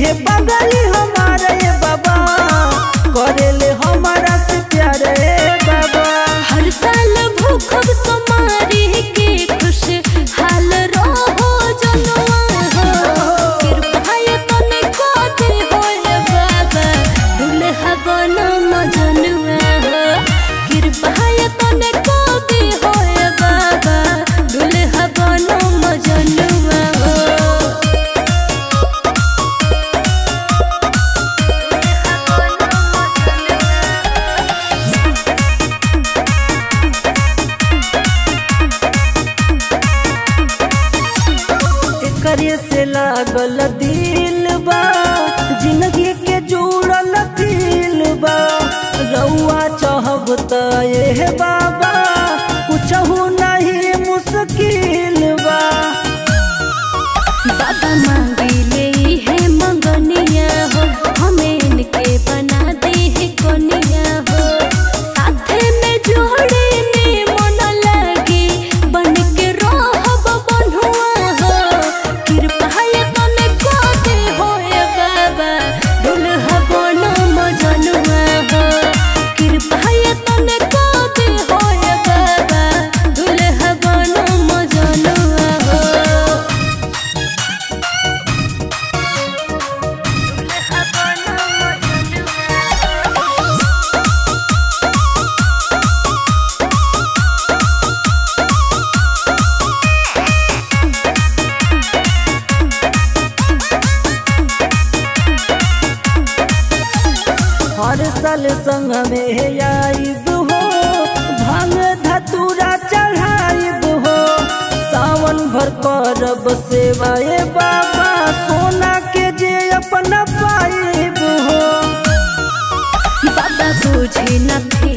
है बंगाली हमारा ये बाबा करेले हमारा से प्यार रे बाबा हर साल भूखब सोमारी के खुश हाल रहो जनुआ हो कृपाय तने को दे होए बाबा दुल्हा बनो मजनुआ हो कृपाय तने को दे होए बाबा दुल्हा बनो मजनुआ हो एकरे से लागल दिल बा जिंदगी के जुड़ल दिल बा रउआ चाहब त ये बाबा कुछ नहीं मुश्किल बा बाबा मांगिले है मंगनिया हो हमें इनके बना दे है कोनिया हो साथे में जोड़े ने मन लगे बन के रहब बन्हुआ हो कृपा है तने को दे होए बाबा दुल्हा बनो मजनुआ हो कृपा है तने को दे होए बाबा दुल्हा बनो मजनुआ हो हर साल संग में आइब हो भांग धतूरा चढ़ाइब हो सावन भर करब सेवाए बाबा सोना के जे अपना पाइब हो बाबा बुझे न थे